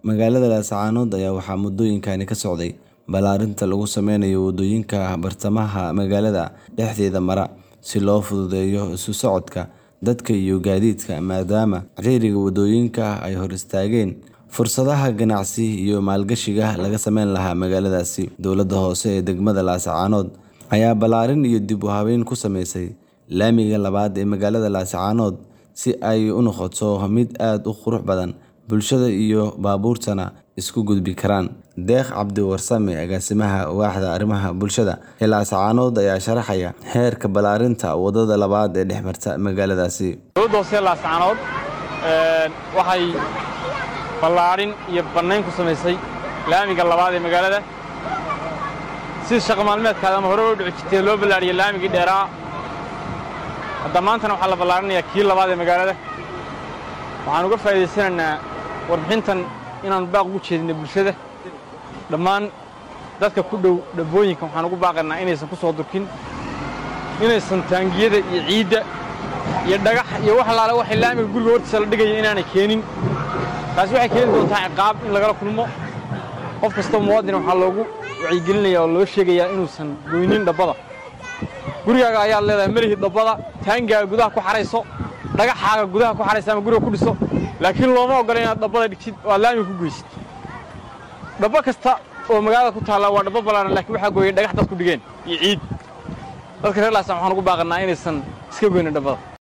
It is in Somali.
Magaalada Laascaanood ayaa waxaa muddooyinkani ka socday ballaarinta lagu sameynayo waddooyinka bartamaha magaalada dhexdeeda mara si loo fududeeyo isu socodka dadka iyo gaadiidka maadaama ciriiriga waddooyinka ay hor istaageen fursadaha ganacsi iyo maalgashiga laga sameyn lahaa magaaladaasi. Dowladda hoose ee degmada Laascaanood ayaa ballaarin iyo dib u habeyn ku sameysay laamiga labaad ee magaalada Laascaanood si ay u noqoto mid aad u qurux badan, bulshada iyo baabuurtuna isku gudbi karaan. Deeq Cabdi Warsame, agaasimaha waaxda arrimaha bulshada ee Laascaanood ayaa sharaxaya heerka ballaarinta waddada labaad ee dhex marta magaaladaasi. Dowladda hoose ee Laascaanood waxay ballaarin iyo bannayn ku samaysay laamiga labaad ee magaalada si shaqo maalmeedkaada ama hore u dhici jirtay loo ballaariyay laamigii dheeraa hadda maantana waxaa la ballaarinayaa kii labaad ee magaalada waxaan uga faa'iidaysanaynaa warbixintan inaan baaq ugu jeedinay bulshada dhammaan dadka ku dhow dhabbooyinka waxaan ugu baaqaynaa inaysan ku soo durkin inaysan taangiyada iyo ciidda iyo dhagax iyo wax allaale waxay laamiga guriga hortiisa la dhigaya inaanay keenin taasi waxay keeni doontaa ciqaab in lagala kulmo qof kastoo muwaadin waxaa loogu wacyigelinaya oo loo sheegayaa inuusan goynin dhabbada gurigaaga ayaad leedahay melihii dhabbada taangaaga gudaha ku xarayso dhagaxaaga gudaha ku xaraysa ama guriga ku dhiso laakiin looma oggola inaad dhabbada dhigtid oo aad laamiga ku goysid dhabbo kasta oo magaalada ku taalla waa dhabbo ballaaran laakiin waxaa gooyay dhagax dad ku dhigeen iyo ciid dadka reer laasaan waxaan ugu baaqannaa inaysan iska goynin dhabbada